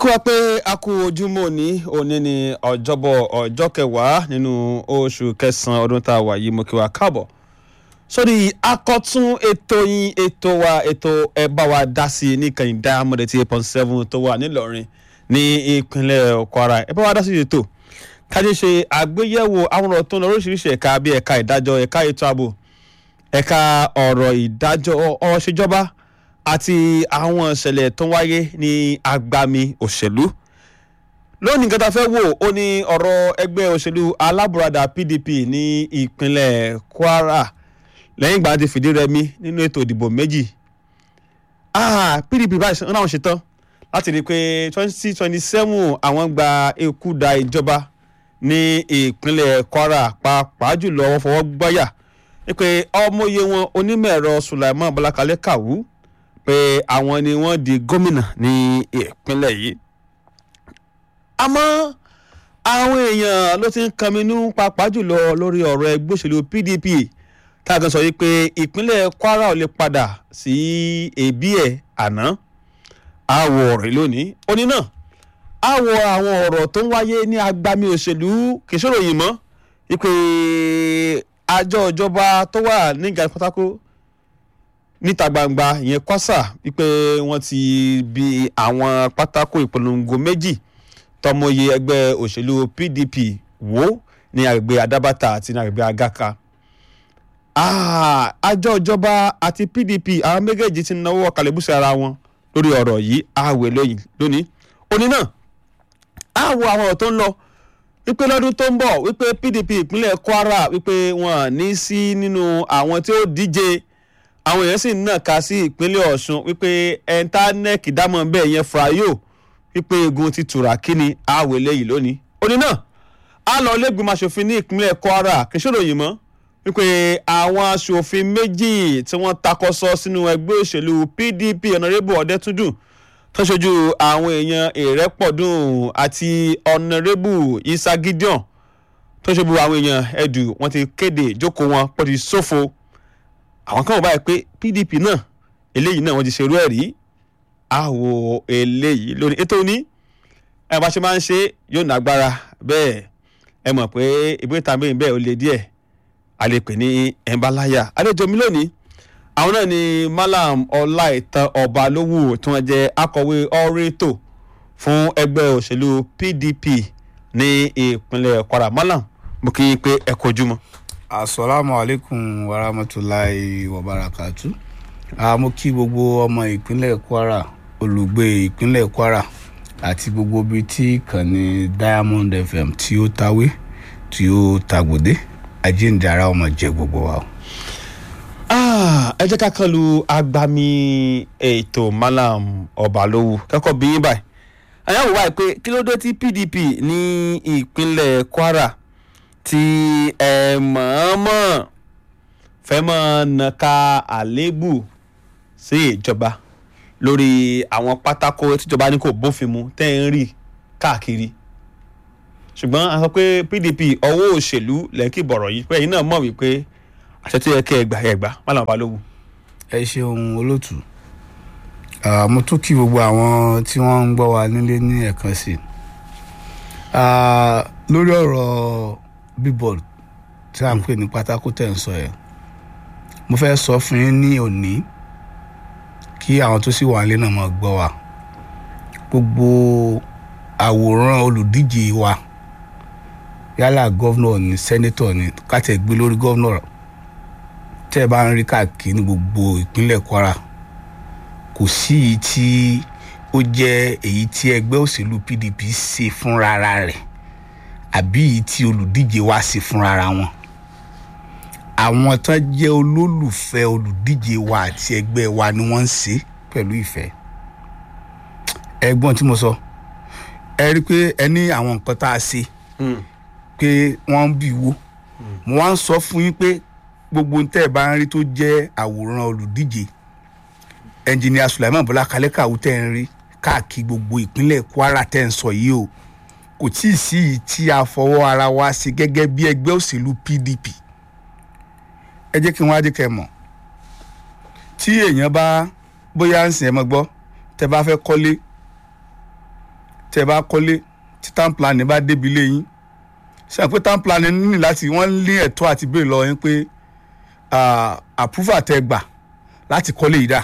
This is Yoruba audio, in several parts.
kí wá pé a kú ojúmọ́ òní òní ní ọjọ́bọ̀ ọjọ́ kẹwàá nínú oṣù kẹsàn-án ọdún tá a wà yìí mo kí wa káàbọ̀ sórí akọ́tún ètò yín ètò wa ètò ẹ bá wa dá sí i ní kàyìn Diamond eighty eight point seven tó wà nílọrin ní ìpínlẹ̀ Kwara ẹ bá wa dá sí ètò kájí ṣe àgbéyẹ̀wò àwọn ọ̀rọ̀ tó ń lọ oríṣiríṣi ẹ̀ka bíi ẹ̀ka ìdájọ́ ẹ̀ka ètò ààbò ẹ̀ka ọ̀rọ̀ ìdájọ́ ọ̀rọ̀ ṣèjọba àti àwọn ìṣẹ̀lẹ̀ tó ń wáyé ní agbami òṣèlú lónìí nǹkan tá a fẹ́ wò ó ní ọ̀rọ̀ ẹgbẹ́ òṣèlú alábùradà PDP ní ìpínlẹ̀ Kwara lẹ́yìn ìgbà tí fìdí rẹmi nínú ètò ìdìbò méjì ah PDP báyìí náà ṣe tán láti rí i pé twenty twenty seven àwọn gba eku da ìjọba ní ìpínlẹ̀ Kwara pàápàá jùlọ wọ́n fọwọ́ gbáyà pé ọmọye wọn onímọ̀ ẹ̀rọ Sulaiman Bọ́lákalẹ́ Kàwú pé àwọn ni wọ́n di gómìnà ní ìpínlẹ̀ yìí àmọ́ àwọn èèyàn ló ti ń kànmínú pàápàá jùlọ lórí ọ̀rọ̀ ẹgbẹ́ òṣèlú PDP táàgàn sọ wípé ìpínlẹ̀ Kwara ò lè padà sí ẹbí ẹ̀ àná àwọ̀ ọ̀rọ̀ lónìí òní náà àwọ̀ àwọn ọ̀rọ̀ tó ń wáyé ní agbami òṣèlú kìsòrò yìí mọ́ wípé àjọ ìjọba tó wà ní ìgbà pátákó níta gbangba ìyẹn kwasa wípé wọ́n ti bi àwọn pátákó ìpolongo méjì tọmọye ẹgbẹ́ òṣèlú PDP wò ní agbègbè Adabata àti ní agbègbè Agaka àjọ ìjọba àti PDP àwọn méjèèjì ti náwó kàlẹ́bùsẹ̀ ara wọn lórí ọ̀rọ̀ yìí àwẹ̀ lóyìn lónìí òní náà àwọ àwọn ọ̀rọ̀ tó ń lọ wípé lọ́dún tó ń bọ̀ wípé PDP ìpínlẹ̀ Kwara wípé wọ́n ní sí nínú àwọn tí ó díje àwọn èèyàn sì ń nàka sí ìpínlẹ̀ Ọ̀ṣun wípé ẹ̀ńtánẹ́ẹ̀kì dámọ̀ bẹ́ẹ̀ yẹn frayo wípé egun ti tura kíni àwẹ̀ lẹ́yìn lónìí òní náà a lọ lẹ́gbìmọ̀ aṣòfin ní ìpínlẹ̀ Kwara kì í ṣòro yìí mọ́ wípé àwọn aṣòfin méjì tí wọ́n takọ́sọ sínú ẹgbẹ́ òṣèlú PDP ọ̀nàrẹ́bù ọ̀dẹ́túndùn tó ṣojú àwọn èèyàn ìrẹ́pọ̀dùn àti ọ̀nàrẹ́bù Isa Gideon tó ṣojú àwọn èèyàn ẹ̀dù wọ́n ti kéde ìjókòó wọn pọ̀ ti ṣòfò àwọn kan wọ́n báyìí pé PDP náà eléyìí náà wọ́n ti ṣerú ẹ̀ rí àwọ̀ eléyìí lónìí ètò ní ẹ̀ bá ṣe máa ń ṣe yóò nágbára bẹ́ẹ̀ ẹ mọ̀ pé ìbúrẹ́ tàbí bẹ́ẹ̀ ó le díẹ̀ a lè pè ní ẹ̀ńbáláyà àlejò mi lónìí àwọn náà ni Malam Ọláìtàn Ọbalówù tí wọ́n jẹ́ akọ̀wé ọ̀rẹ́tò fún ẹgbẹ́ òṣèlú PDP ní ìpínlẹ̀ Kwara Malam mo kí i pé ẹ kojú mọ́. asalaamu aleykum warahmatulahi wabarakatu mo kí gbogbo ọmọ ìpínlẹ̀ Kwara olùgbé ìpínlẹ̀ Kwara àti gbogbo ibi tí ìkànnì Diamond FM tí ó tawé tí ó tagbòde àjíǹde ara ọmọ jẹ gbogbo wa. ẹ jẹ́ ká kàn lu agbami ètò Malam Ọbalówù kẹ́kọ̀ọ́ bí yín báyìí àyàwó wáyé pé kí ló dé tí PDP ní ìpínlẹ̀ Kwara tí ẹ mọ̀ọ́mọ̀ fẹ́ mọ̀ nàka àléébù sí ìjọba lórí àwọn pátákó tíjọba ní kò bófin mu tẹ́ ń rí káàkiri ṣùgbọ́n a sọ pé PDP ọwọ́ òṣèlú lẹ́kì bọ̀rọ̀ yìí pé ẹ̀yin náà mọ̀ wípé àṣẹ tó yẹ kẹ́ ẹ gbà ẹ gbà Malam Ọbalówù. ẹ ṣeun olótù mo tún kí gbogbo àwọn tí wọ́n ń gbọ́ wa nílé ní ẹ̀kan sí i lórí ọ̀rọ̀ bíbọ̀d tí a ń pè ní pátákó tẹ̀ ń sọ yẹn mo fẹ́ sọ fún yín ní òní kí àwọn tó sì wà nílé náà máa gbọ́ wa gbogbo àwòrán olùdíje wa yálà gọ́vnọ̀ ní sẹ́nẹ́tọ̀ ní kátẹ́ gbé lórí gọ́vnọ̀ tẹ́ ẹ bá ń rí káàkiri ní gbogbo ìpínlẹ̀ Kwara kò sí èyí tí ó jẹ́ èyí tí ẹgbẹ́ òṣèlú PDP ṣe fúnra rẹ̀ àbí èyí tí olùdíje wa ṣe fúnra wọn àwọn tán jẹ́ olólùfẹ́ olùdíje wa àti ẹgbẹ́ wa ni wọ́n ń ṣe pẹ̀lú ìfẹ́ ẹ̀gbọ́n tí mo sọ ẹ rí i pé ẹ ní àwọn nǹkan tá a ṣe pé wọ́n ń bì wó mo wá ń sọ fún yín pé gbogbo tẹ́ ẹ bá ń rí tó jẹ́ àwòrán olùdíje ẹnjìnìà Sulaiman Bọ́lá Kalẹ́ Kàwú tẹ́ ń rí káàkiri gbogbo ìpínlẹ̀ Kwara tẹ́ ń sọ yìí o kò tí ì sí yìí tí a fọwọ́ ara wa ṣe gẹ́gẹ́ bí ẹgbẹ́ òṣèlú PDP ẹ jẹ́ kí wọ́n á jẹ́ kẹ́ mọ̀ tí èèyàn bá bóyá ń sìn ẹ mọ́ gbọ́ tẹ́ bá fẹ́ kọ́lé tẹ́ bá kọ́lé tí town plan bá débi lé yín ṣe àpé town plan ní láti wọ́n lé ẹ̀tọ́ àti béèrè lọ yín pé approval tẹ́ gbà láti kọ́lé yìí dà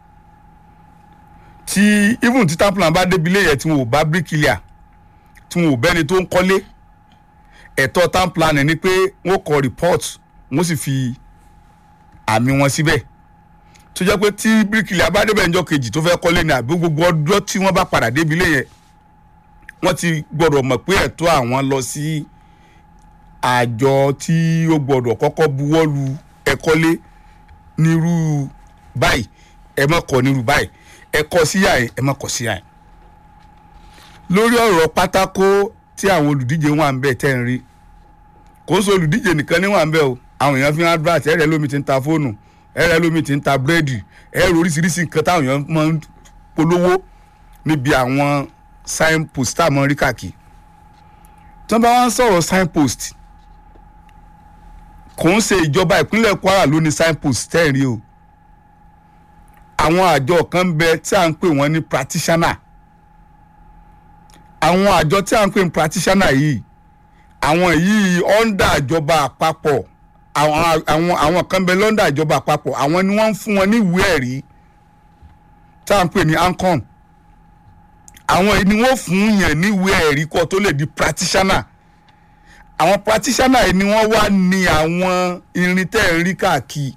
tí even tí town plan bá débi lé yẹn tí wọn ò bá bricklayer tí wọn ò bẹ́ni tó ń kọ́lé ẹ̀tọ́ town plan ni pé wọ́n kọ report wọ́n sì fi àmì wọn síbẹ̀ tó jẹ́ pé tí bíríkìlì abádébẹ̀ ńjọ́ kejì tó fẹ́ kọ́lé ní àbí gbogbo ọjọ́ tí wọ́n bá padà débi lé yẹn wọ́n ti gbọ́dọ̀ mọ̀ pé ẹ̀tọ́ àwọn lọ sí àjọ tí ó gbọ́dọ̀ kọ́kọ́ buwọ́lu ẹ̀kọ́lé nírú báyìí ẹ má kọ́ nírú báyìí ẹ kọ́ sí yà ẹ má kọ́ sí yà lórí ọ̀rọ̀ pátákó tí àwọn olùdíje wà ń bẹ̀ tẹ́ ń rí kò ń sọ olùdíje nìkan ní wà ń bẹ̀ o àwọn èèyàn fi ń advert ẹ̀rẹ̀ lómi ti ń ta fóònù ẹ̀rẹ̀ lómi ti ń ta búrẹ́dì ẹ̀rọ oríṣiríṣi nǹkan táwọn èèyàn máa ń polówó níbi àwọn signpost tá a mọ̀ rí káàkiri tí wọ́n bá wá ń sọ̀rọ̀ signpost kò ń ṣe ìjọba ìpínlẹ̀ Kwara ló ní signpost tẹ́ ẹ̀ rí o àwọn àjọ kan bẹ tí à ń pè wọ́n ní practitioner àwọn àjọ tí à ń pè ní practitioner yìí àwọn yìí ọ́ndà ìjọba àpapọ̀ àwọn àwọn àwọn kan bẹ lọ́ndà ìjọba àpapọ̀ àwọn ni wọ́n ń fún wọn ní ìwé ẹ̀rí tá à ń pè ní ANCON àwọn yìí ni wọ́n fún yẹn ní ìwé ẹ̀rí kó tó lè di practitioner àwọn practitioner yìí ni wọ́n wá ní àwọn irin tẹ́ ẹ̀ ń rí káàkiri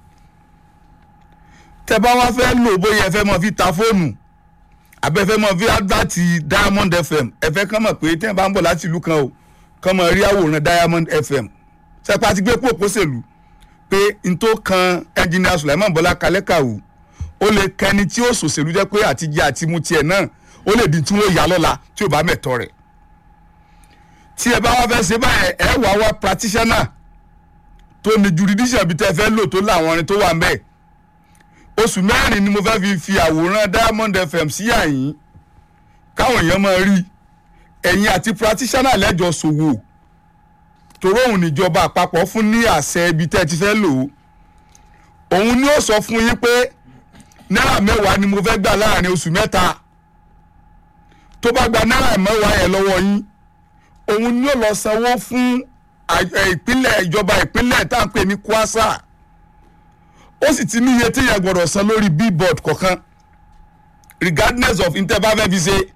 tẹ́ bá wá fẹ́ lò bóyá ẹ fẹ́ mọ fi ta fóònù àbẹ́fẹ́ mọ fi advert Diamond FM ẹ fẹ́ kàn mọ̀ pé tẹ́ ẹ bá ń bọ̀ láti ìlú kan o kàn mọ̀ rí àwòrán Diamond FM sẹ́pà ti gbé pòpò sèlú pé n tó kan ẹnjìnìà Sulaiman Bọ́lá Kalẹ́kàwù ó lè kẹni tí ó sòṣèlú jẹ́ pé àtijọ́ àti mu tiẹ̀ náà ó lè di tí wọ́n yà lọ́la tí ò bá mẹ̀tọ́ rẹ̀ tí ẹ bá wá fẹ́ ṣe báyẹn ẹ wà wá practitioner tó ní jurisdiction bí tẹ́ fẹ́ lò tó láwọn orin tó wà ń bẹ̀ oṣù mẹ́rin ni mo fẹ́ fi fi àwòrán Diamond FM sí àyín káwọn èèyàn máa rí ẹ̀yin àti practitioner lẹ́jọ́ ṣòwò torí òun níjọba àpapọ̀ fún ní àṣẹ ibi tẹ́ ti fẹ́ lò ó òun ni ó sọ fún yín pé náírà mẹ́wàá ni mo fẹ́ gbà láàrin oṣù mẹ́ta tó bá gba náírà mẹ́wàá yẹn lọ́wọ́ yín òun ni ó lọ sanwó fún ìpínlẹ̀ ìjọba ìpínlẹ̀ tá à ń pè ní kwasa ó sì ti ní iye tí yẹn gbọ́dọ̀ san lórí billboard kọ̀ọ̀kan regardless of ntẹ́ bá fẹ́ fi ṣe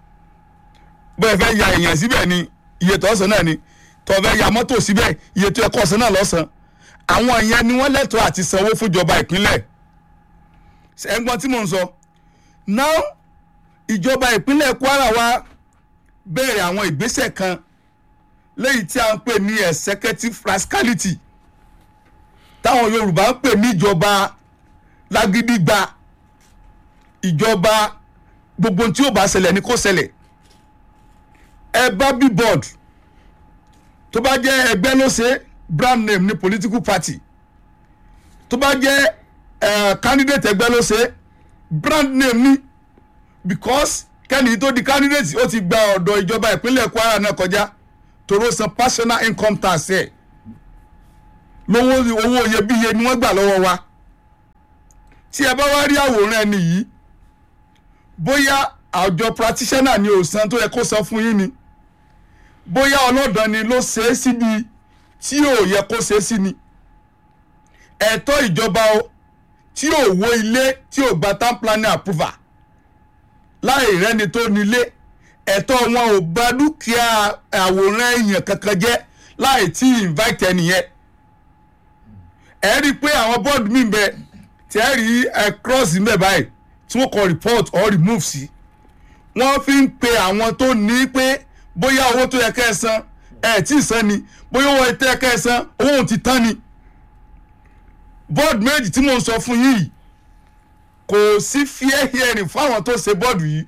bẹ́ẹ̀ fẹ́ ya èèyàn síbẹ̀ ni iye tó ọ̀sán náà ni tó fẹ́ ya mọ́tò síbẹ̀ iye tó ẹ̀kọ́ ọ̀sán náà lọ́sàn àwọn ìyẹn ni wọ́n lẹ́tọ̀ọ́ àti sanwó fúnjọba ìpínlẹ̀ ẹ̀gbọ́n tí mò ń sọ now ìjọba ìpínlẹ̀ Kwara wa bẹ̀rẹ̀ àwọn ìgbésẹ̀ kan lẹ́yìn tí a ń pè ní executive rascality táwọn Yorùbá ń pè ní ìjọba lágídígba ìjọba gbogbo tí ó bá ṣẹlẹ̀ ni kó ṣẹlẹ̀ ẹ bá billboard tó bá jẹ́ ẹgbẹ́ ló ṣe brand name ní political party tó bá jẹ́ uh, candidate ẹgbẹ́ ló ṣe brand name ní because kẹ́ni tó di candidate ó ti gba ọ̀dọ̀ ìjọba ìpínlẹ̀ Kwara náà kọjá toro san personal income tax ẹ̀ lówó owó iyebíye ni wọ́n gbà lọ́wọ́ wa tí ẹ bá wá rí àwòrán ẹni yìí bóyá àjọ practitioner ni ò san tó yẹ kó san fún yín ni bóyá ọlọ́dàn ni ló ṣe é síbi tí ò yẹ kó ṣe é sí ni ẹ̀tọ́ ìjọba o tí ò wó ilé tí ò gba town planning approval láì rẹ́ni tó nílé ẹ̀tọ́ wọn ò bà dúkìá àwòrán èèyàn kankan jẹ́ láì tí invite ẹnìyẹn ẹ rí i pé àwọn board mi bẹ tí ẹ rí ẹ cross mbẹ báyìí tí wọ́n kọ report or remove sí wọ́n fi ń pe àwọn tó ní pé bóyá owó tó yẹ kẹ́ ẹ san ẹ tí ì san ni bóyá owó tó yẹ kẹ́ ẹ san owó òun ti tán ni board méjì tí mò ń sọ fún yìí kò sí fair hearing fáwọn tó ṣe bọ́ọ̀dù yìí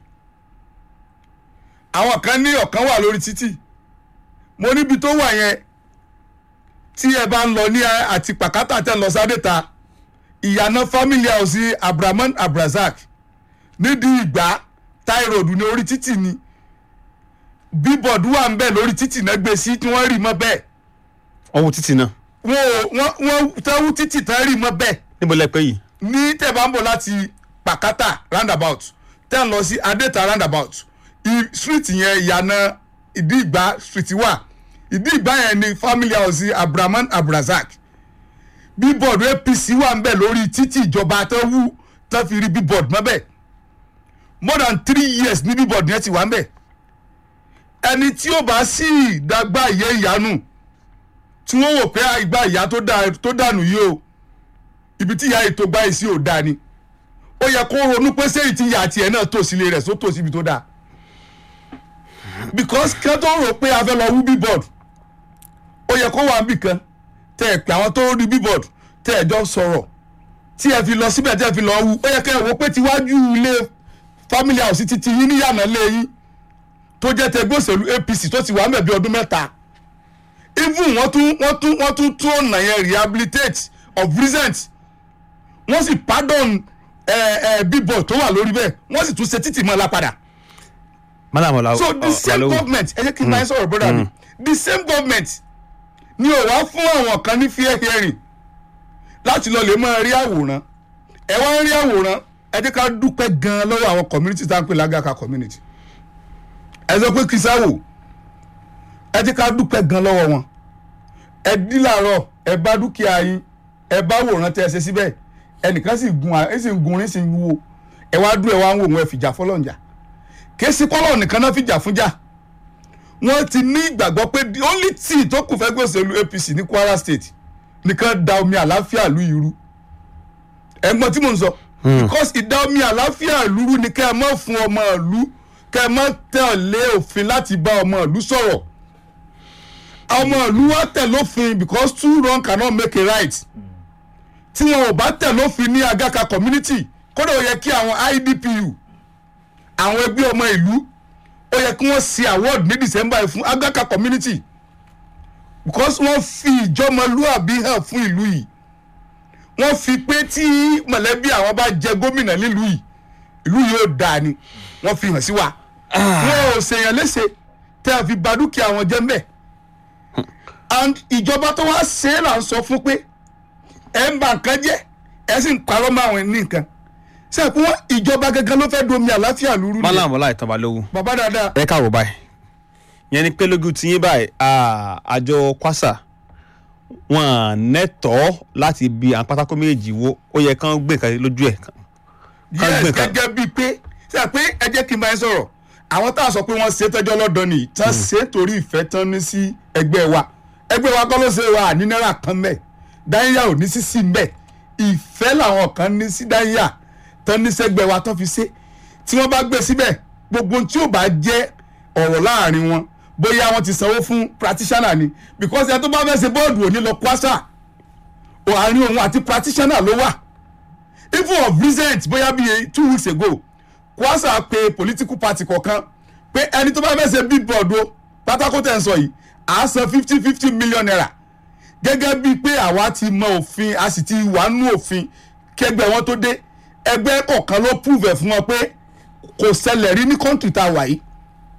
àwọn kan ní ọ̀kan wà lórí títì mo níbi tó wà yẹn tí ẹ bá ń lọ ní àti pàkátà tẹ́ ń lọ sádẹ́ta ìyànà family house abrahaman abrazak nídìí ìgbà táìròdù ní orí títì ni bíbọ̀dù wà ń bẹ̀ lórí títì náà gbé sí tí wọ́n rì mọ́ bẹ́ẹ̀ ọwọ́ títì náà wọ́n wọ́n wọ́n tẹ́wú títì tán rì mọ́ bẹ́ẹ̀ níbo lẹ pé yìí ní tẹ́ bá ń bọ̀ láti pàkátà roundabout tẹ́ ń lọ sí adẹ́ta roundabout i- street yẹn ìyànà ìdí ìgbà street wà ìdí ìgbà yẹn ni family house abrahaman abrazak bíbọ̀dù apc wà ń bẹ̀ lórí títì ìjọba tó wú tó fi rí bíbọ̀dù mọ́ bẹ́ẹ̀ more than three years ní bíbọ̀dù yẹn ti wà ń bẹ̀ ẹni tí ó bá sì dàgbà ìyẹn ìyanu tí wọ́n wò pé ìgbà ìyá tó dà- tó dànù yìí o ibi tí ìyá ètò gbá yìí sí ò dáa ni ó yẹ kó ronú pé sẹ́yìn tí ìyá tiẹ̀ náà tò sílé rẹ̀ só tò síbi tó dáa because kí wọ́n tó rò pé a fẹ́ lọ wú bíbọ̀d ó yẹ kó wà níbì kan tẹ́ ẹ pé àwọn tó rí bíbọ̀d tẹ́ ẹ jọ sọ̀rọ̀ tí ẹ fi lọ síbẹ̀ tẹ́ ẹ fi lọ wú ó yẹ kẹ́ ẹ wò pé tiwájú ilé family house ti ti yín níyànà lé yín tó jẹ́ tẹgbẹ́ òṣèlú apc tó ti wà ń bẹ̀ bí ọdún mẹ́ta even wọ́n tún wọ́n tún wọ́n tún tún ọ̀nà yẹn rehabilitate of recent wọ́n sì pardon ẹ ẹ bíbọ̀ tó wà lórí bẹ́ẹ̀ wọ́n sì tún ṣe títì mọ́ la padà madam ọlá so the same government ẹ jẹ́ kí n máa ń sọ̀rọ̀ brother mi the same government ni ò wá fún àwọn kan ní fair hearing láti lọ lè máa rí àwòrán ẹ wá ń rí àwòrán ẹ jẹ́ ká dúpẹ́ gan-an lọ́wọ́ àwọn community tá à ń pè lágàkà community ẹ sọ pé kìsáwò ẹ jẹ́ ká dúpẹ́ gan lọ́wọ́ wọn ẹ dí làárọ̀ ẹ bá dúkìá yín ẹ bá wòran tẹ ẹ ṣe síbẹ̀ ẹnìkan sì gun ẹ sì ń gun orin sì ń wo ẹ wá dún ẹ wá ń wò wọn ẹ fìjà fọlọ́njà kì í sí kọ́lọ̀ nìkan náà fìjà fúnjà wọ́n ti ní ìgbàgbọ́ pé the only thing tó kù fẹ́ gbèsèlú apc ní kwara state nìkan da omi àláfíà lu ìrú ẹ̀gbọ́n tí mò ń sọ because ìdá omi àláfíà lúrú ni kẹ́ ẹ mọ́ fún ọmọ ìlú kẹ́ ẹ mọ́ tẹ̀lé òfin láti bá ọmọ ìlú sọ̀rọ̀ ọmọ ìlú wa tẹ̀ lófin because two wrong cannot make a right tí wọn ò bá tẹ̀ lófin ní agaka community kódà ó yẹ kí àwọn idpu àwọn ẹgbẹ́ ọmọ ìlú ó yẹ kí wọ́n ṣe award ní december yìí fún agaka community because wọ́n fi ìjọmọlúàbí hàn fún ìlú yìí wọ́n fi pé tí mọ̀lẹ́bí àwọn bá jẹ gómìnà nílùú yìí ìlú yìí ó dáa ni wọ́n fi hàn sí wa wọn ò ṣèyàn léṣe tẹ́ a fi ba dúkìá wọn jẹ́ mbẹ́ and ìjọba tó wá ṣe é là ń sọ fún pé ẹ̀ ń ba nǹkan jẹ́ ẹ̀ sì ń parọ́ mọ́ àwọn ní nǹkan ṣe pé wọ́n ìjọba gangan ló fẹ́ domi àláfíà lúrú ni madam ọlá ìtàn balógun bàbá dáadáa ẹ káàbọ̀ báyìí yẹn ni pé lójú tiyín báyìí ah, àjọ kwasa wọn nẹ́tọ̀ọ́ láti bi àwọn pátákó méjì wo ó yẹ kán gbé nǹkan lójú ẹ̀ ká yes gbé nǹkan. gẹ́gẹ́ bíi pé ṣe pé ẹ jẹ́ kí n bá yín sọ̀rọ̀ àwọn tá a sọ pé wọ́n ṣe tọ́jọ́ lọ́dọ̀ nìyí tán ṣe torí ìfẹ́ tán ní sí ẹgbẹ́ wa ẹgbẹ́ wa kọ́ ló ṣe wa ní náírà kan mẹ́ dáníyà ò ní sísí mẹ́ ìfẹ́ làwọn kan ní sí dáníyà tán ní sẹ́gbẹ́ wa tán fi ṣe tí wọ́n bá gbé síbẹ̀ gbogbo tí ò bá jẹ́ ọ̀rọ̀ láàrin wọn bóyá wọ́n ti sanwó fún practitioner ni because ẹ tó bá fẹ́ ṣe bọ́ọ̀dù òní lọ kwasa àárín òun àti practitioner ló wà even of recent bóyá bíi two weeks ago kwasa pe political party kọ̀ọ̀kan pé ẹni tó bá fẹ́ ṣe billboard o pátákó tẹ̀ ń sọ yìí à á san fifty fifty million naira gẹ́gẹ́ bíi pé àwa ti mọ òfin a sì ti wà nú òfin kẹgbẹ́ wọn tó dé ẹgbẹ́ kọ̀ọ̀kan ló prove ẹ̀ fún wọn pé kò ṣẹlẹ̀ rí ní kọ́ńtì tá a wà yìí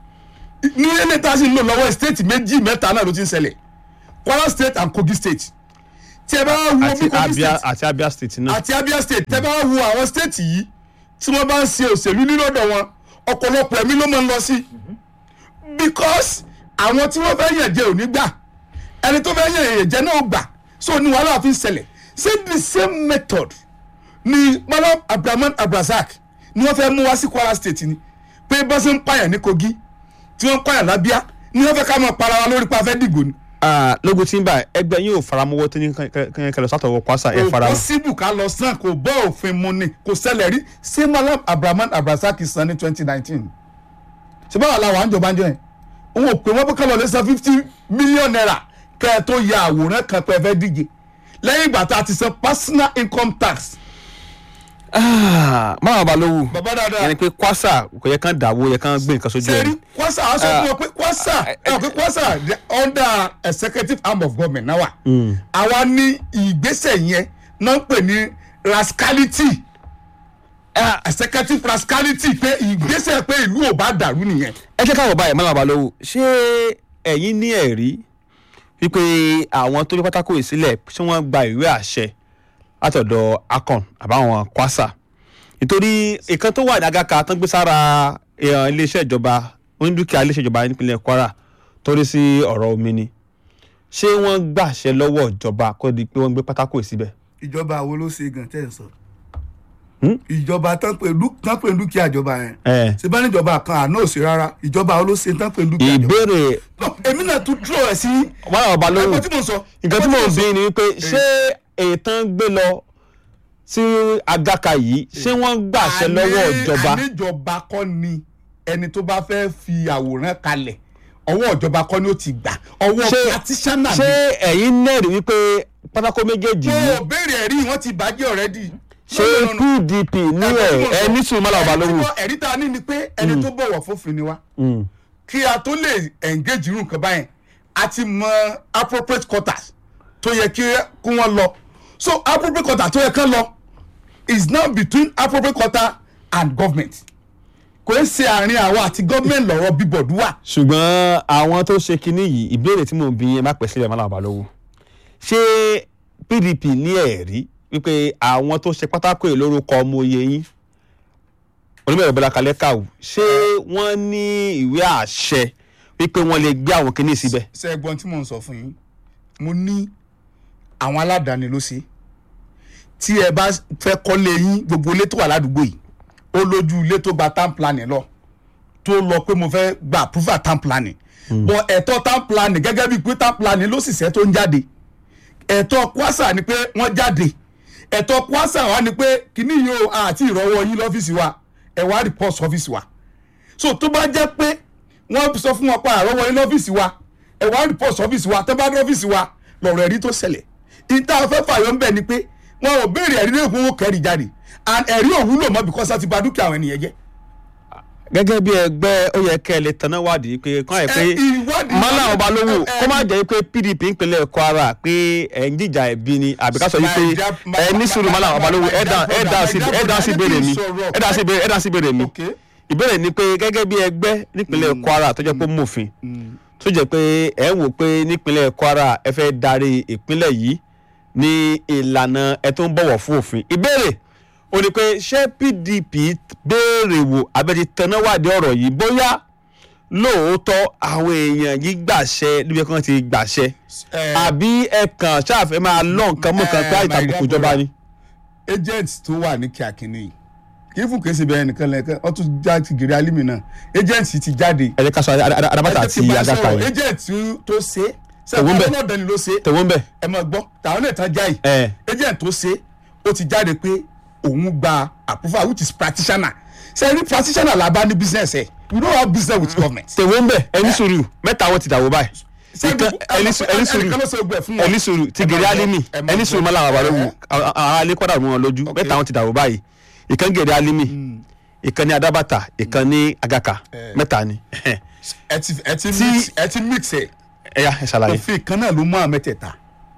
ní ilé tá a sì ń lò lọ́wọ́ state méjì mẹ́ta náà ló ti ń ṣẹlẹ̀ kwara state and kogi state tí ẹ bá wo bí àti kogi abia state àti abia state náà àti abia state tẹ́ bá wo àwọn state yìí tí wọ́n bá ń ṣe òṣèlú nílọ́dọ̀ wọn ọ̀pọ̀lọpọ̀ ẹ̀mí ló máa ń lọ sí because àwọn tí wọ́n fẹ́ yàn jẹ ò ní gbà ẹni tó fẹ́ yàn yàn jẹ náà gbà so ní wàhálà fi ń ṣẹlẹ̀ ṣé the same method ni malam abdulrahman abdulrasaq ni wọ́n fẹ́ mú wá sí kwara state ni pé bá ṣe ń pààyàn ní kogi tí wọ́n ń pààyàn lábíà ni wọ́n fẹ́ ká máa para wa lórí pa fẹ́ dìgbò ni. Ah, lójú tí ń bá ẹgbẹ́ yóò faramọ́wọ́ tó ní kẹlẹ́ sátọ̀wọ́ kwasa ẹ̀ kò faramọ́ pọ́sibù ká lọ san kò bọ́ òfin mu ni kò ṣẹlẹ̀ rí ṣé malam abdulrahman abdulrasaq san ní twenty nineteen ṣé báwa la wà ń jọba ń jọ yẹn òun ò pè wọ́n pé ká lọ lè san fifty million naira kẹ́ ẹ tó ya àwòrán kan pé ẹ fẹ́ díje lẹ́yìn ìgbà tá a ti san personal income tax. máa balógun bàbá dáadáa yẹn ni pé kwasa kò yẹ kán dàwó yẹ kán gbé nǹkan sójú ẹ̀ sẹ́rí kwasa a sọ fún ọ pé kwasa ẹ ọ pé kwasa the under executive arm of government náà wà àwa ní ìgbésẹ̀ yẹn náà ń pè ní rascality executive rascality pé ìgbésẹ̀ pé ìlú ò bá dàrú nìyẹn. ẹ jẹ́ káwọ̀ báyìí máa balógun ṣé ẹ̀yin ní ẹ̀rí wípé àwọn tó ní pátákó yìí sílẹ̀ ṣé wọ́n gba ìwé àṣẹ látọ̀dọ̀ akon àbáwọn kwasa nítorí ìkan tó wà ní agaka tó ń gbé sára èèyàn iléeṣẹ́ ìjọba onídùúkìá iléeṣẹ́ ìjọba nípínlẹ̀ Kwara torí sí ọ̀rọ̀ omi ni ṣé wọ́n gbàṣẹ lọ́wọ́ ìjọba kó di pé wọ́n gbé pátákó yìí síbẹ̀. ìjọba wo ló ṣe gan tẹ́ ẹ̀ sọ. Hmm? ìjọba tán pé dú- tán pé dúkìá ìjọba yẹn. ẹ ṣe bá níjọba kan àná òsì rárá ìjọba wo ló ṣe tán pé dúkìá ìjọba. ìbéèrè No, èmi náà tún dúró ẹ̀ sí. wọn àwọn ọba lóhùn ẹgbẹ́ tí mo sọ. nǹkan tí mò ń ẹgbẹ́ bí ni wípé ṣé ètàn gbé lọ sí agaka yìí ṣé wọ́n gbàṣẹ lọ́wọ́ Àní- ìjọba àníjọba kọ́ ni ẹni tó bá fẹ́ fi àwòrán kalẹ̀ ọwọ́ ìjọba kọ́ ni ó ti gbà ọwọ́ Ṣé- patisana ṣé ni. ẹ̀yin nẹ́ẹ̀rí wípé pátákó méjèèjì mo yìí ò béèrè ẹ̀rí wọn ti bàjẹ́ ọ̀rẹ́dì. ṣé PDP ní ẹ̀ ẹ ní sùn mọ́lá ọba lóhùn. ẹ̀rí tá a ní ni pé ẹni tó bọ̀wọ̀ fófin ni wá Mm. kí a tó lè engage irú nǹkan báyẹn a ti mọ appropriate quarters tó yẹ kí kí wọ́n lọ so appropriate quarter tó yẹ kán lọ is now between appropriate quarter and government kò ń ṣe àárín àwọn àti government lọ́rọ̀ bíbọ̀dù wà. ṣùgbọ́n àwọn tó ṣe kinní yìí ìbéèrè tí mò ń bí yẹn má pẹ́ sílẹ̀ mọ́lá ọba lóhùn ṣé PDP ní ẹ̀rí wípé àwọn tó ṣe pátákó yìí lórúkọ ọmọ oyè yín onímọ̀ ìbọ̀lá kalẹ́ kàwù ṣé wọ́n ní ìwé àṣẹ wípé wọ́n lè gbé àwọn kinní síbẹ̀. ṣe ẹ̀gbọ́n tí mò ń sọ fún yín mo ní àwọn aládàáni ló ṣe tí ẹ bá fẹ́ kọ́lé yín gbogbo ilé tó wà ládùúgbò yìí ó lójú ilé tó gba town planning lọ tó lọ pé mo fẹ́ gba approval town planning but ẹ̀tọ́ town planning gẹ́gẹ́ bíi pé town planning ló sì ṣẹ́ tó ń jáde ẹ̀tọ́ kwasa ni pé wọ́n jáde ẹ̀tọ́ kwasa wa ni pé kíní yìí o àti ìrọ̀wọ́ yín lọ́fíìsì wa ẹ̀ wá report ọ́fíìsì wa so tó bá jẹ́ pé wọ́n sọ fún wọn pa àrọ́wọ́ yín lọ́fíìsì wa ẹ̀ wá report ọ́fíìsì wa tó bá dé ọ́fíìsì wa lọ̀rọ̀ ẹ̀rí tó ṣẹlẹ̀ ìta fẹ́ fàyọ̀ ń bẹ̀ ni pé wọn ò béèrè ẹ̀rí lẹ́yìn fún wọn kẹ́rì jáde and ẹ̀rí ò wúlò mọ́ because a ti bà dúkìá àwọn ènìyàn jẹ́. gẹ́gẹ́ bí ẹgbẹ́ ó yẹ kẹ́ ẹ lè tanná wádìí pé kán ẹ̀ pé Ẹ, ìwádìí- mọ́lá ọba lówó ẹ, ẹ, kó má jẹ́ pé PDP ìpínlẹ̀ Kwara pé ẹ̀ ń jíjà ẹ̀bí ni àbí ká sọ yìí pé My dear- my- ẹ ní sùúrù mọ́lá ọba lówó ẹ̀ dá ẹ̀ dá sí ẹ̀ dá sí ìbéèrè mi ẹ̀ dá sí ìbéèrè ẹ̀ dá sí ìbéèrè mi Okay. ìbéèrè ni pé gẹ́gẹ́ bí ẹgbẹ́ nípínlẹ̀ Kwara tó jẹ́ pé mòfin tó jẹ́ pé ẹ̀ ń wò pé nípínlẹ̀ Kwara ẹ fẹ́ darí ìpínlẹ̀ yìí ní ìlànà ẹ tó ń bọ̀wọ̀ fún òfin ìbéèrè ó ní pé ṣé PDP béèrè wò abẹ́ti tẹnáwádìí ọ̀rọ̀ yìí bóyá lóòótọ́ àwọn èèyàn yìí gbàṣẹ níbi kan ti gbàṣẹ Ẹ, àbí ẹ kàn ṣáàfẹ́ máa lọ nǹkan mọ́ kan pé Eh, my àìtàbùkù dear ìjọba ni. agent tó wà ní kíákínní yìí kì í fún kèsì bẹ́ẹ̀ nìkan lẹ́kẹ́ wọ́n tún já ti gèrè alimi náà agent ti jáde. ẹ jẹ́ ká sọ adabata Ẹ jẹ́ kí àti n bá agaka sọ̀rọ̀, yẹn agent tó ṣe Tẹ̀wọ́ ń bẹ̀. sẹ́wọ́n náà dání ló ṣe tẹ̀wọ́n ń bẹ̀. ẹ máa gbọ́ tàwọn náà tán jáì ẹ agent tó ṣe ó ti jáde pé òun gba approval which is practitioner ṣe ní practitioner la bá ní business ẹ we don't have business with government. tẹ̀wọ́n ń bẹ̀ ẹni sùúrù mẹ́ta wọn ti dàwọ́ báyìí. Ṣé Ìkan- ẹni sùúrù ẹni sùúrù ẹnìkan ló ṣe gbẹ fún wọn. ẹni sùúrù ti Ẹ máa gèrè gbọ́, alimi ẹ máa ẹni gbọ́. sùúrù mọ́lá àwọn àbálòwò Ẹ, àwọn alẹ́ kọ́dà mọ́ wọn lójú mẹ́ta wọn ti dàwọ́ báyìí ìkan gèrè alimi ìkan ní adabata ìkan ní agaka mẹ́ta ni ẹ ti ẹ ti Tí- mix ẹ ti mix ẹ ẹ̀yà ẹ̀ ṣàlàyé. òfin kan náà ló mú àwọn mẹ́tẹ̀ẹ̀ta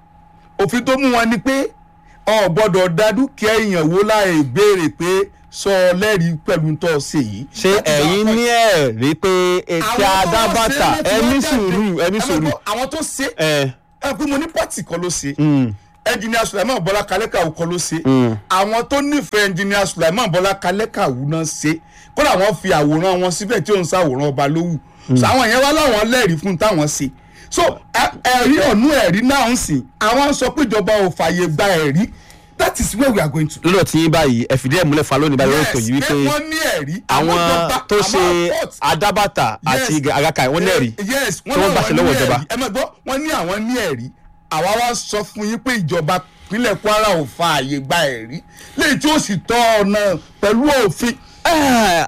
òfin tó mú wọn ni pé ọ gbọ́dọ̀ dá dúkìá èèyàn wó láì béèrè pé sọ lẹ́rìí pẹ̀lú tó ṣe yìí. ṣé ẹ̀yin ní ẹ̀ rí pé etí adabata ẹni sùúrù ẹni sùúrù àwọn tó ṣe ẹ̀ ẹ pé mo ní pàtì kan ló ṣe mm, ẹnjìnìà Sulaiman Bọ́lá Kalẹ́kàwù kan ló ṣe Mm. àwọn tó nífẹ̀ẹ́ ẹnjìnìà Sulaiman Bọ́lá Kalẹ́kàwù náà ṣe kódà wọ́n fi àwòrán wọn síbẹ̀ tí òun ṣàwòrán ọba lówù so àwọn yẹn wá láwọn lẹ́rìí fún táwọn ṣe so ẹ- ẹ̀rí ọ̀nù ẹ̀rí náà ń sìn àwọn sọ pé ìjọba ò fààyè gba ẹ̀rí that is where we are going to. lọ́dọ̀ tí yín báyìí ẹ fìdí ẹ̀ múlẹ̀ fún alónìí báyìí lórí ètò yìí yes pé wípé wọ́n ní ẹ̀rí àwọn ìjọba- tó ṣe àwọn court- adabata àti Yes. agaka wọ́n lẹ́rìí yes tí wọ́n gbàṣẹ lọ́wọ́ ìjọba. ẹ mọ̀ gbọ́ wọ́n ní àwọn ní ẹ̀rí àwa wá sọ fún yín pé ìjọba ìpínlẹ̀ Kwara ò fa àyè gba ẹ̀rí léyìí tí ó sì tọ́ ọ̀nà pẹ̀lú òfin. Eh,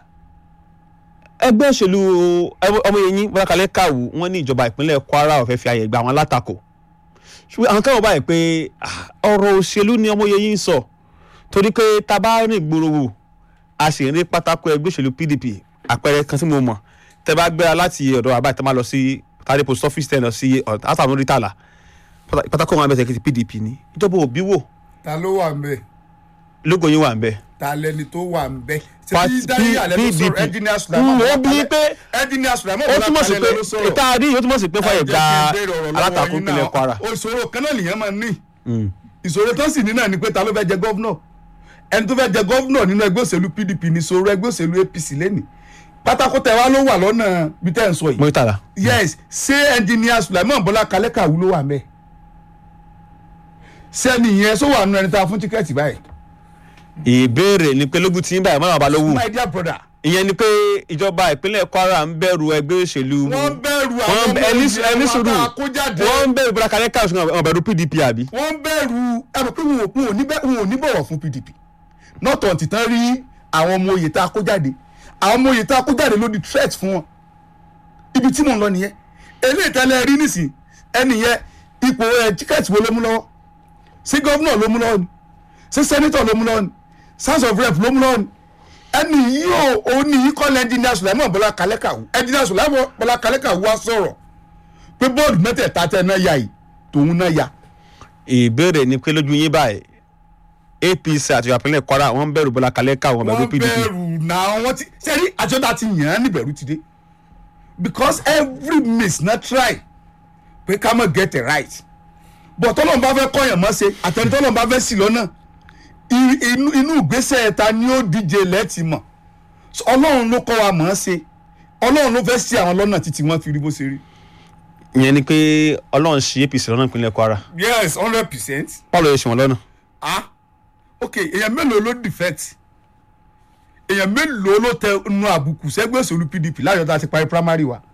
ẹgbẹ́ òṣèlú ẹgbẹ́- ọmọ yẹn Bọ́lá Kalẹ́kàwù wọ́n ní ìjọba ìpínlẹ̀ Kwara ò fẹ́ fi àyè gba àwọn alátakò ṣùgbọ́n àwọn káwọn báyìí pé ah, ọ̀rọ̀ òṣèlú ni ọmọ yẹn ń sọ torí pé tá a bá rìn gbòòrò wò a sì rí pátákó ẹgbẹ́ òṣèlú PDP àpẹẹrẹ kan tí mo mọ̀ tẹ bá gbéra láti ọ̀dọ̀ àbáyé tẹ máa lọ sí tàdé post office tẹ lọ sí àtàwọn orí tààlà pátákó wọn abẹ́sẹ̀ kìtì PDP ni ìjọba òbí wò ta ló wà ń bẹ lógo yín wà ń bẹ ta lẹni tó wà ń bẹ. Party ṣèbí dárí àlẹ́ ló sọ̀rọ̀ PDP. ẹnjìnìà Sulaiman Mm, ó Bọ́lá bí Kalẹ́- pé- ẹnjìnìà Sulaiman ó Bọ́lá túmọ̀ sí Kalẹ́ pé ló sọ̀rọ̀. ìta àdí ó túmọ̀ sí pé fàyè Ẹ gba jẹ́ kí n béèrè ọ̀rọ̀ lọ́wọ́ alátakò yín ìpínlẹ̀ náà. Kwara. ìṣòro kan náà nìyẹn máa ń ní ìṣòro tó sì ní náà ni pé ta ló fẹ́ jẹ gọ́vnọ̀ ẹni tó fẹ́ jẹ gọ́vnọ̀ nínú ẹgbẹ́ òṣèlú PDP ní ìṣòro ẹgbẹ́ òṣèlú APC lẹ́nìí pátákó tẹ wá ló wà lọ́nà bí tẹ́ ń sọ yìí mọ́tàlá yes ṣé engineer Sulaiman Bọ́lá Kalẹ́kàwú ló wà mẹ́ sẹ́ni yẹn sọ wà nù ẹni tá a fún tíkẹ́ẹ̀tì báyìí ìbéèrè ni pé lógún tí ń báyìí mọ́nà balógun my dear brother ìyẹn ni pé ìjọba ìpínlẹ̀ Kwara ń bẹ̀rù ẹgbẹ́ òṣèlú wọ́n bẹ̀rù àwọn wọ́n ọmọ ẹni ìyẹn ẹni wọn sùúrù bá kó jáde wọ́n ń bẹ̀rù Bọ́lá Kalẹ́kàwú ṣùgbọ́n wọ́n bẹ̀rù PDP àbí. wọ́n bẹ̀rù ẹ mọ̀ pé wọn ò- wọn ò ní bẹ́- wọn ò ní bọ̀wọ̀ fún PDP not until tán rí àwọn ọmọ oyè tá a kó jáde àwọn ọmọ oyè tá a kó jáde ló di threat fún wọn ibi tí mò ń lọ nìyẹn eléyìí tẹ́lẹ̀ rí nísìn ẹni yẹn ipò ẹ tíkẹ́ẹ̀tì wo ló mú lọ́wọ́ sí gọ́vnọ̀ ló mú lọ́wọ́ ni sí sẹ́nitọ̀ ló mú lọ́wọ́ ni house of rep ló mú lọ́wọ́ ni ẹni yìí ò òun ní yìí kọ́lẹ̀ ẹnjìnìà Sulaiman Bọ́lá Kalẹ́kàwú ẹnjìnìà Sulaiman Bọ́lá Kalẹ́kàwú wá sọ̀rọ̀ pé bọ́ọ̀lù mẹ́tẹ̀ẹ̀ta tẹ̀ náà yà yìí tòun náà yà ìbéèrè ni pé lójú yín báyìí APC àti ìjọba ìpínlẹ̀ Kwara wọ́n ń bẹ̀rù Bọ́lá Kalẹ́kàwú wọ́n bẹ̀rù wọ́n PDP. bẹ̀rù náà wọ́n ti sẹ́rí àjọta ti yàn án níbẹ̀rù ti dé because every miss na try pé ká mọ̀ get it right but tọ́lọ́n bá fẹ́ kọ́yàn mọ́ ṣe àtẹni tọ́lọ́n bá fẹ́ sì lọ́nà i- inú inú ìgbésẹ̀ ta ni ó díje lẹ́ẹ̀tì mọ̀ So, ọlọ́run ló kọ́ wa mọ̀ ọ́n ṣe ọlọ́run ló fẹ́ sí àwọn lọ́nà títí wọ́n fi rí bó ṣe rí. ìyẹn ni pé Ọlọ́run ṣí APC lọ́nà ìpínlẹ̀ Kwara yes hundred percent Paul yóò ṣe wọn lọ́nà. ah ok èèyàn mélòó ló defect èèyàn mélòó ló tẹ nu àbùkù sẹ́gbẹ́ òṣèlú pdp láyọ̀ tá a ti parí primary wa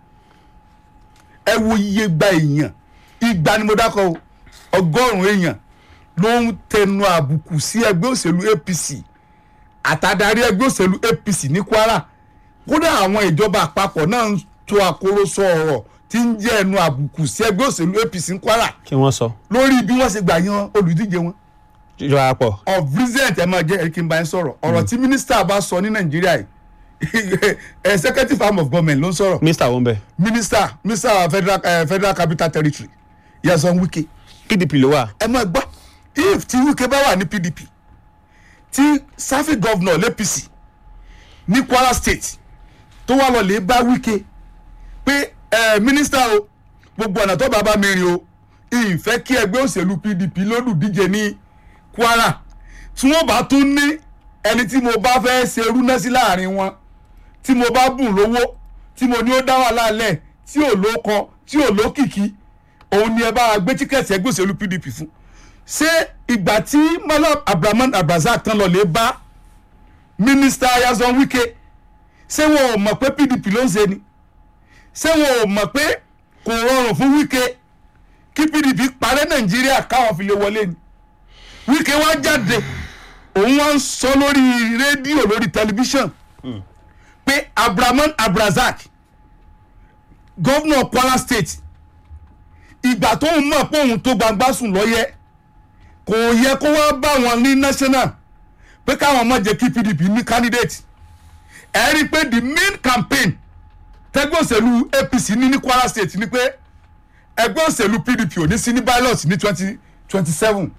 ẹ wo iye gba èèyàn igba ni mo dákọ̀ o ọgọ́rùn-ún èèyàn ló ń tẹnu àbùkù sí ẹgbẹ́ òṣèlú apc àtàdarí ẹgbẹ́ òṣèlú apc ní kwara kódà àwọn ìjọba àpapọ̀ náà ń to àkórósọ ọ̀rọ̀ tí ń jẹ́ ẹnu àbùkù sí ẹgbẹ́ òṣèlú apc ní kwara kí wọ́n sọ. lórí bí wọ́n ṣe gbà yan olùdíje wọn ìjọba àpọ̀ of recent ẹ máa jẹ ẹ kí n bá yín sọ̀rọ̀ ọ̀rọ̀ tí mínísítà bá sọ ní nàìjíríà yìí executive arm of government ló ń sọ̀rọ̀ Mr. wọ́n bẹ̀ minister minister federal, uh, federal capital territory Nyesom Wike PDP ló wà. ẹ máa gbọ́ if tí Wike bá wà ní PDP tí safi governor l'APC ní Kwara state tó wà lọ lè bá Wike pé ẹ minister o gbogbo ọ̀nà tó bàbá mi rìn o ìfẹ́ kí ẹgbẹ́ òṣèlú PDP lólùdíje ní Kwara tí wọ́n bá tún ní ẹni tí mo bá fẹ́ ṣe rúná sí láàrin wọn tí mo bá bùn lówó tí mo ní ó dá wà lálẹ́ tí ò lóko tí ò lókìkí òun ni ẹ bá gbé tíkẹ́ẹ̀tì ẹgbẹ́ òṣèlú PDP fún ṣé ìgbà tí Malam Abraman Abrazak tán lọ lè bá mínísítà Nyesom Wike ṣé wọn ò mọ̀ pé PDP ló ń ṣe ni ṣé wọn ò mọ̀ pé kò rọrùn fún Wike kí PDP parẹ́ Nàìjíríà káwọn fi lè wọlé ni Wike wá jáde òun wá ń sọ lórí rédíò lórí tẹlifíṣàn pé Abraman Abrazak gọ́vnọ̀ Kwara State ìgbà tó ń mọ̀ pé òun tó gbangba sùn lọ́yẹ́ kò yẹ kó wá bá wọn ní national pé káwọn má jẹ́ kí PDP ní candidate ẹ rí i pé the main campaign tẹgbẹ́ òṣèlú APC ní ní Kwara State ni pé ẹgbẹ́ òṣèlú PDP ò ní sí ní ballot ní twenty twenty seven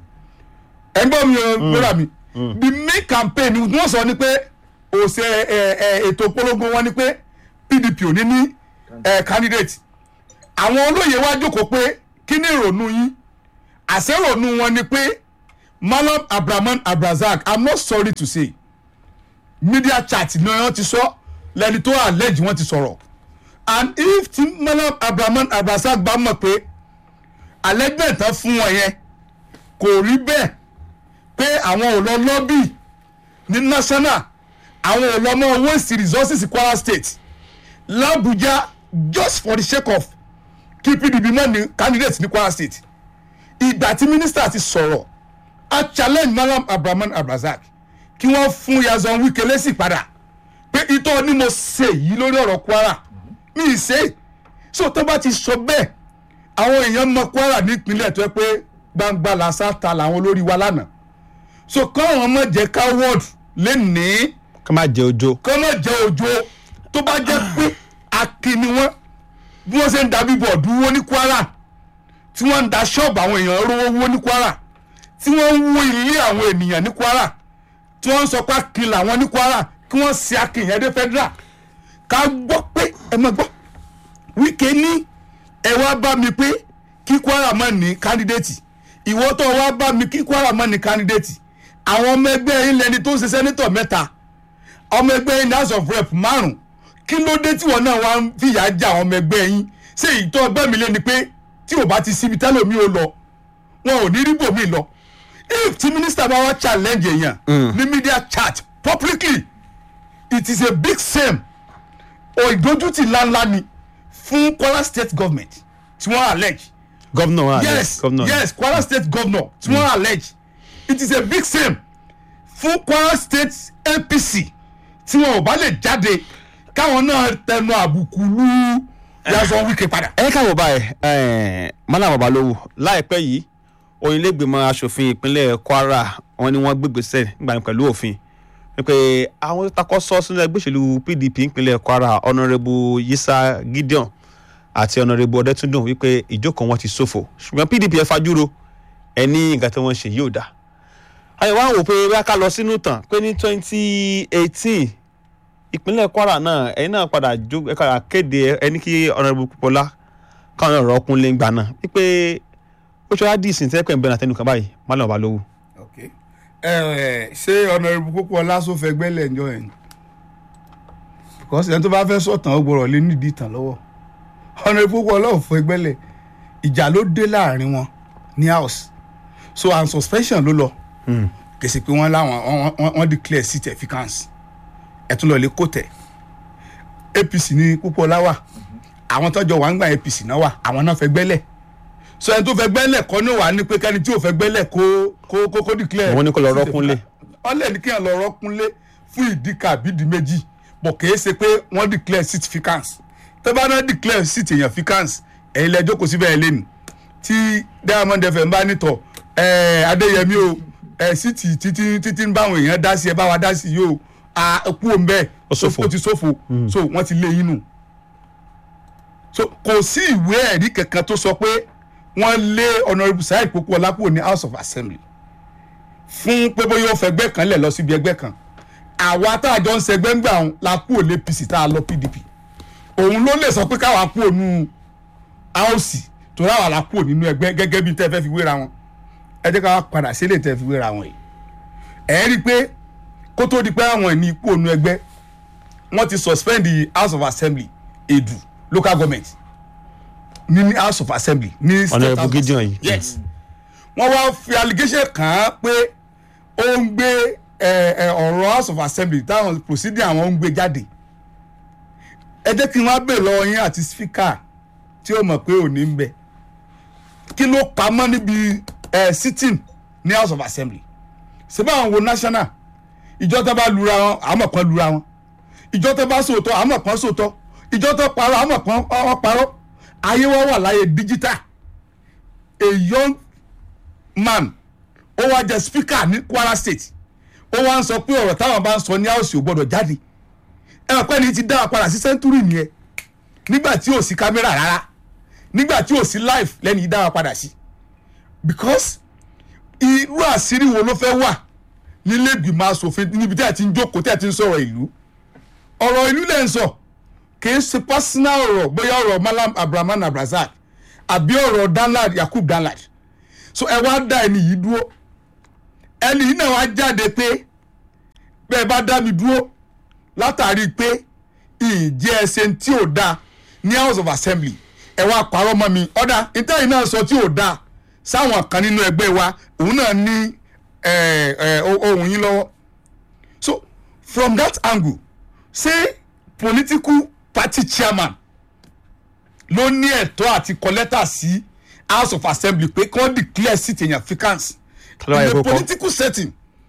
ẹgbẹ́ mi ò lóra mi the main campaign ni wọ́n sọ ni pé òṣè ẹ ẹ ètò polongo wọn ni pé PDP ò ní ní ẹ candidate àwọn olóyè wá jókòó pé kí ni ìrònú yín àṣẹrònú wọn ni pé Malam Abraman Abrazak I'm not sorry to say media chat ni wọ́n ti sọ lẹ́ni tó allege wọ́n ti sọ̀rọ̀ and if ti Malam Abraman Abrazak bá mọ̀ pé allegment tán fún wọn yẹn kò rí bẹ́ẹ̀ pé àwọn ò lọ lọ́bì ní national àwọn ò lọ mọ waste resources Kwara State l'Abuja just for the sake of kí PDP mọ̀ ní candidate ní Kwara State ìgbà tí mínísítà ti sọ̀rọ̀ a challenge Malam Abraman Abrazak kí wọ́n fún Nyesom Wike lésì padà pé itọ́ ni mo ṣe yìí lórí ọ̀rọ̀ Kwara mi ì ṣe so tó bá ti sọ bẹ́ẹ̀ àwọn èèyàn mọ Kwara nípínlẹ̀ tó yẹ pé gbangba làṣà ta làwọn olórí wa lánàá so káwọn ọmọ jẹ coward lẹ́nìí ká má jẹ ojo. kọ́ mọ̀ jẹ́ òjò tó bá jẹ́ pé akin ni wọ́n bí wọ́n ṣe ń da bíbọ̀dù wó ní Kwara tí wọ́n ń da ṣọ́ọ̀bù àwọn èèyàn rówó wó ní Kwara tí wọ́n ń wó ilé àwọn ènìyàn ní Kwara tí wọ́n ń sọ pé akin làwọn ní Kwara kí wọ́n ṣe akin yẹn dé federal ká gbọ́ pé ẹ mọ̀ gbọ́ Wike ní ẹ wá bá mi pé kí Kwara má ní kandidate ìwọ tó wá bá mi kí Kwara má ní kandidate àwọn ọmọ ẹgbẹ́ yín lẹni tó ń ṣe sẹ́nitọ̀ mẹ́ta ọmọ ẹgbẹ́ yín ní house of rep márùn kí ló dé tí wọn náà wá ń fìyà já àwọn ọmọ ẹgbẹ́ yín ṣé ìtọ́ ẹgbẹ́ mi lé ni pé tí ò bá ti síbi tẹ́lẹ̀ mi ò lọ wọn ò ní rí bòmí lọ if tí mínísítà bá wá challenge èèyàn ní media chat publicly it is a big shame o ìdójútì ńláńlá ni fún Kwara state government tí wọ́n allege gọ́vnà wa yes gọ́vnà yes Kwara state governor tí wọ́n allege it is a big shame fún Kwara state APC tí wọn ò bá lè jáde káwọn náà tẹnu àbùkù lu Nyesom Wike padà. ẹ káwọ báyìí ẹ mọ́nà babalówó láìpẹ́ yìí onílẹ̀gbìmọ̀ asòfin ìpínlẹ̀ Kwara wọn ni wọ́n gbégbèsè nígbà yẹn pẹ̀lú òfin wípé àwọn tó takọ́ sọ sínú ẹgbẹ́ òṣèlú PDP ìpínlẹ̀ Kwara ọ̀nàrẹ́bù Yisa Gideon àti ọ̀nàrẹ́bù Ọ̀dẹ́túndùn wípé ìjókòó wọn ti ṣòfò ṣùgbọ́n PDP ẹ fajúro ẹ ní nǹkan tí wọ́n ṣe yóò dáa àyẹ̀wò àwọn wò pé bá ká lọ sínú tàn pé ní twenty eighteen ìpínlẹ̀ Kwara náà ẹ̀yin náà padà jó ẹ padà kéde ẹni kí ọ̀nàrẹ́bù Pópóọlá káwọn ọ̀rọ̀ ọkùnrin gbà náà wípé ó ṣe wá dì ìsìn tẹ́pẹ̀ ń bẹ̀rẹ̀ àtẹnukàn báyìí má lọ́ọ́ bá lówó. ok ẹ ẹ ṣé ọ̀nàrẹ́bù Pópóọlá sọ fẹ́ gbẹ́lẹ̀ ǹjọ́ yẹn because ẹni tó bá fẹ́ sọ̀tàn ó gbọ́dọ̀ lé nídìí ìtàn lọ́wọ́ ọ̀nàrẹ́bù Pópóọlá ò fẹ́ gbẹ́lẹ̀ ìjà ló dé láàrin wọn ní house so and suspension ló lọ kèsì pé wọ́n láwọn wọ́n- wọ́n wọ́n declare seat efficance ẹ̀ tún lọ lè kó tẹ̀ APC ní Pópóọlá wà àwọn tọ́jọ́ wà ń gbà APC náà wà àwọn náà fẹ́ gbẹ́lẹ̀ so ẹni tó fẹ́ gbẹ́lẹ̀ kọ́ ní wàá ní pé kẹ́ni tí ò fẹ́ gbẹ́lẹ̀ kó kó kó kó declare Wọ́n ní kó lọ rọ́kúnlé. wọ́n lè ní kí wọ́n lọ rọ́kúnlé fún ìdí kàbídì méjì bọ̀ kìí ṣe pé wọ́n declare seat vacance tó bá náà declare seat èèyàn vacance ẹ̀yin lẹ jókòó síbẹ̀ ẹ̀ lẹ́nu tí Diamond FM bá nítọ̀ ẹ̀ Adéyẹmí o ẹ̀ síìtì títí títí ń báwọn èèyàn dá sí ẹ bá wa dá sí yìí o a kú òun bẹ́ẹ̀ Ó ṣòfò. ó ti ṣòfò so wọ́n ti lé yín nù so kò sí ìwé ẹ̀rí kankan tó sọ pé wọ́n lé Honourable Saheed Pópóọlá kúrò ní House of Assembly fún pé bóyá ó fẹgbẹ́ kan lẹ̀ lọ síbi ẹgbẹ́ kan àwa tá a jọ ń sẹgbẹ́ ń gbà wọn la kúrò lé APC tá a lọ PDP òun ló lè sọ pé káwa kúrò nù áùsì tó ráwà la kúrò nínú ẹgbẹ́ gẹ́gẹ́ bí tẹ́ fẹ́ fi wéra wọn ẹ jẹ́ ká wá padà sílé tẹ́ fi wéra wọn yìí ẹ rí i pé kó tó di pé àwọn ẹni kúrò nù ẹgbẹ́ wọ́n ti suspend the House of Assembly Edu local government ní ní House of Assembly ní State Honourable House of Gideon Assembly. yìí. yes wọ́n wá fi allegation kàn án pé ó ń gbé ẹ, ẹ, ọ̀rọ̀ House of Assembly táwọn procedure àwọn ń gbé jáde ẹ jẹ́ kí n wá bèèrè lọ́wọ́ yín àti speaker tí ó mọ̀ pé òní ń bẹ kí ló pamọ́ níbi ẹ, sitting ní House of Assembly ṣé báwọn wo national ìjọ tó bá lura wọn àmọ̀ kan lura wọn ìjọ tó bá sòótọ́ àmọ̀ kan sòótọ́ ìjọ tó parọ́ àmọ̀ kan wọ́n parọ́ ayé wọn wà láyé digital a young man ó wá jẹ speaker ní Kwara State ó wá ń sọ pé ọ̀rọ̀ táwọn bá ń sọ ní house ò gbọ́dọ̀ jáde ẹ wà pẹ́ ni ti dá wa padà sí sẹ́ńtúrì nìyẹn nígbà tí ò sí kámẹ́rà rárá nígbà tí ò sí live lẹ́ni yìí dá wa padà sí because irú àṣírí wo ló fẹ́ wà nílé ìgbìmọ̀ asòfin níbi tí ẹ ti ń jókòó tí ẹ ti ń sọ̀rọ̀ ìlú ọ̀rọ̀ ìlú lẹ́ ń sọ kìí ṣe personal ọ̀rọ̀ bóyá ọ̀rọ̀ Malam Abrahman Abrazak àbí ọ̀rọ̀ Danlad Yakub Danlad so ẹ wá dá ẹni yìí dúró ẹni yìí náà wá jáde pé bẹ́ẹ̀ bá dá mi dúró látàrí pé ìjẹ́ ẹsẹ̀ tí ò dáa ní House of Assembly ẹ wá parọ́ mọ́ mi ọ̀dà ìtẹ́yìn náà sọ tí ò dáa sáwọn kan nínú ẹgbẹ́ wa òun náà ní ẹ, ẹ, ohun yín lọ́wọ́ so from that angle say political party chairman ló ní ẹ̀tọ́ àti kọ lẹ́tà sí house of assembly pé kí wọ́n declare seat èèyàn vacance Ta ló wá yẹ in kó a kọ? political setting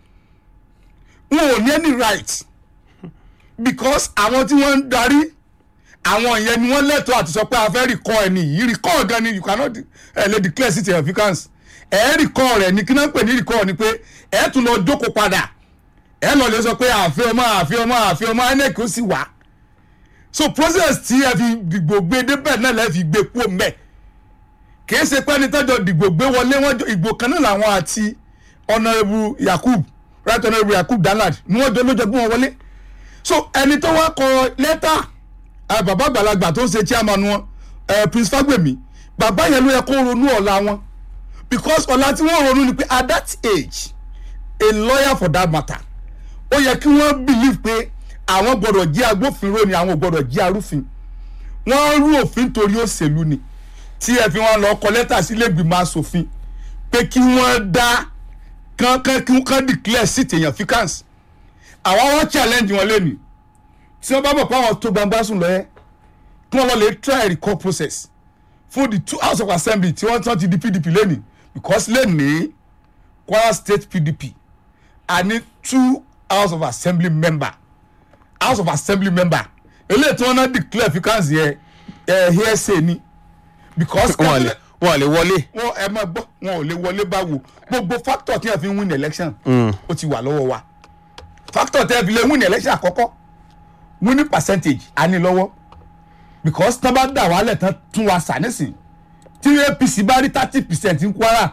wọn ò ní any right because àwọn tí wọ́n ń darí àwọn yẹn ni wọ́n lẹ́tọ̀ọ́ àti sọ pé a fẹ́ rìkọ́ ẹni yìí rìkọ́ gan ni you cannot de- ẹ lè declare seat èèyàn vacance ẹ rìkọ́ rẹ̀ ni kí náà ń pè ní rìkọ́ ni pé ẹ tún lọ jókòó padà ẹ lọ lè sọ pé àfi ọmọ àfi ọmọ àfi ọmọ INEC ó sì wá so process tí ẹ fi dìgbò gbé débẹ̀ náà lẹ́ fi gbé kú mẹ́ kìí ṣe pé ẹni tọ́jọ́ dìgbò gbé wọlé wọn jọ- ìgbò kan náà làwọn àti honourable Yakub right honourable Yakub Danlad ni wọ́n jọ ló jọ gbé wọn wọlé so ẹni tó wá kọ lẹ́tà ẹ, bàbá àgbàlagbà tó ń ṣe chairman wọn ẹ, Prince Fagbemi bàbá yẹn ló yẹ kó ronú ọ̀la wọn because ọ̀la tí wọ́n ronú ni pé at that age a lawyer for that matter ó yẹ kí wọ́n believe pé àwọn gbọ́dọ̀ jẹ́ agbófinró ni àwọn ò gbọ́dọ̀ jẹ́ arúfin wọ́n rú òfin torí òṣèlú ni tí ẹ fi wọn lọ kọ lẹ́tà sílé ìgbìmọ̀ asòfin pé kí wọ́n dá kán kán kí wọ́n declare seat èèyàn vacance àwọn wọn challenge wọn lẹ́nu tí wọ́n bá bọ̀ pé àwọn tó gbangba sùn lọ́yẹ́ kí wọ́n lọ lè try recall process fún the two house of assembly tí wọ́n tán ti di pdp lẹ́nu because lẹ́nu kwara state pdp a ní two house of assembly member house of assembly member eléyìí tí wọ́n náà declare vacance yẹ ẹ hearsay ni because wọn lè wọn lè wọlé. wọn ẹ máa gbọ́ wọn ò lè wọlé báwo gbogbo factor tí wọ́n fi ń win election ó ti wà lọ́wọ́ wa factor tí wọ́n fi lè win election àkọ́kọ́ winning percentage a ní lọ́wọ́ because tán bá dà wálẹ̀ tán tún wa sà nísìn tí apc bá rí thirty percent ń kwara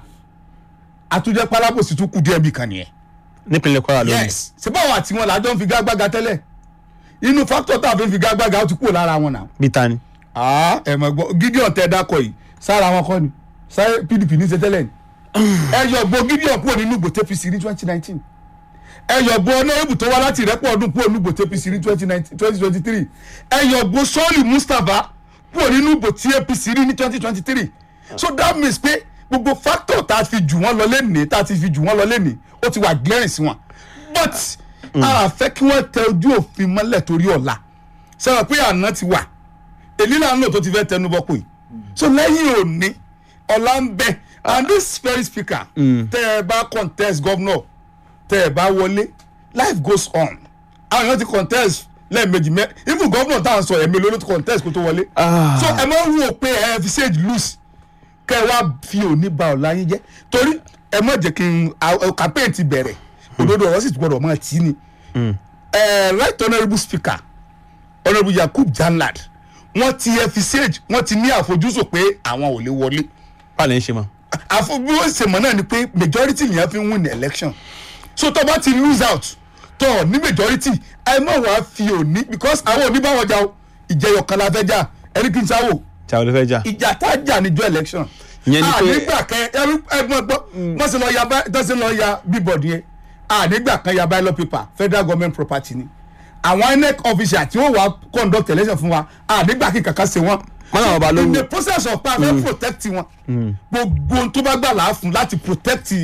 àtúnjẹ pálábòsí tún kù díẹ̀ bí kan nìyẹn nípínlẹ̀ kwara lónìí. yes ṣé báwọn àti wọn làjọ ń fi gágbága tẹ́lẹ̀ inú factor tá a fi ń fi gágbága ó ti kúrò lára wọn náà bí ta ni. ah ẹ mọ̀ gbọ́ gideon tẹ dákọ̀ yìí sára wọn kọ́ ni sáré pdp ní sẹ́tẹ́lẹ̀ ni ẹ yọ gbọ́ gideon kúrò nínú gbòtẹ́ apc ní twenty nineteen ẹ yọ gbọ́ ọ̀nàrẹ́bù tó wá láti ìrẹ́pọ̀ ọdún kúrò nínú gbòtẹ́ apc ní twenty twenty three ẹ yọ gbọ́ sọ́ọ̀lì mustapha kúrò nínú gbòtẹ́ apc ní twenty twenty three so that means pé gbogbo factor tá a fi jù wọ́n lọ lẹ́nìí tá a ti fi jù wọ́n lọ lẹ́nìí ó ti wà glaring sí wọn but a fẹ́ kí wọ́n tẹ ojú òfin mọ́lẹ̀ torí ọ̀la sọ̀rọ̀ pé àná ti wà èyí là ń lò tó ti fẹ́ tẹnu bọ́pọ̀ yìí so lẹ́yìn òní ọ̀la ń bẹ and this very speaker tẹ́ ẹ bá contest governor tẹ́ ẹ bá wọlé life goes on àwọn èèyàn ti contest lẹ́ẹ̀mejì mẹ́ even governor tá à ń sọ ẹ̀mí ló ti contest kó tó wọlé Ah. so ẹ máa ń wò pé ẹ fi sage loose kẹ́ ẹ wá fi òní ba ọ̀la yín jẹ́ torí ẹ má jẹ́ kí n a- a- campaign ti bẹ̀rẹ̀ òdodo ọ̀rọ̀ sì ti gbọ́dọ̀ máa tì í ni Eh, right honourable speaker honourable yakub janlad wọ́n ti ẹ fi sage wọ́n ti ní àfojúsùn pé àwọn ò lè wọlé báà lè ń ṣe mọ́. àfọ bí wọ́n ṣe mọ̀ náà ni pé majority nìyẹn fi ń win election so tó bá ti lose out tó ní majority ẹ má wàá fi òní because àwọn òní bá wọn jà o ìjẹyọ kan la fẹ́ jà ẹni kí n sáwò tí a ò lè fẹ́ jà. ìjà tá a jà níjọ́ election Ìyẹn ni pé- ànígbà kan ẹrú ẹgbọn gbọ́ wọ́n sì lọ ya bá tó sì lọ ya bíbọ̀dì yẹn ànígbà kan ya ballot paper federal government property ni àwọn inec officer tí wọ́n wá conduct election fún wa ànígbà kí kankan ṣe wọ́n Wọ́n làwọn bá lówó. in the process of pa fẹ́ protect wọn gbogbo ohun tó bá gbà láà fún láti protect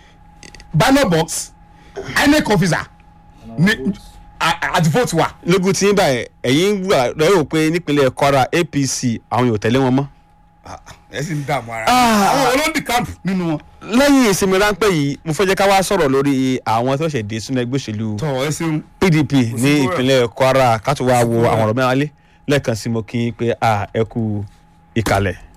ballot box inec officer ni a- àti vote wa. lógún tí ń bá ẹ ẹ̀yin gbà lọ́rọ̀ pé nípínlẹ̀ kwara apc àwọn yóò tẹ̀lé wọn mọ́. ẹ sì ń dààmú ara Ah. àwọn olóńdì camp nínú wọn. lẹ́yìn ìsinmi ráńpẹ́ yìí mo fẹ́ jẹ́ ká wá sọ̀rọ̀ lórí àwọn tó ṣẹ̀ dé sínú ẹgbẹ́ òṣèlú tọ ẹ ṣeun. pdp ní tó rẹ̀. ìpínlẹ̀ kwara ká tó wá wo rẹ̀. àwọn ọ̀rọ̀ mẹ́wàá lé lẹ́ẹ̀kan sí mo kí n pé a ẹ kú ìkàlẹ̀.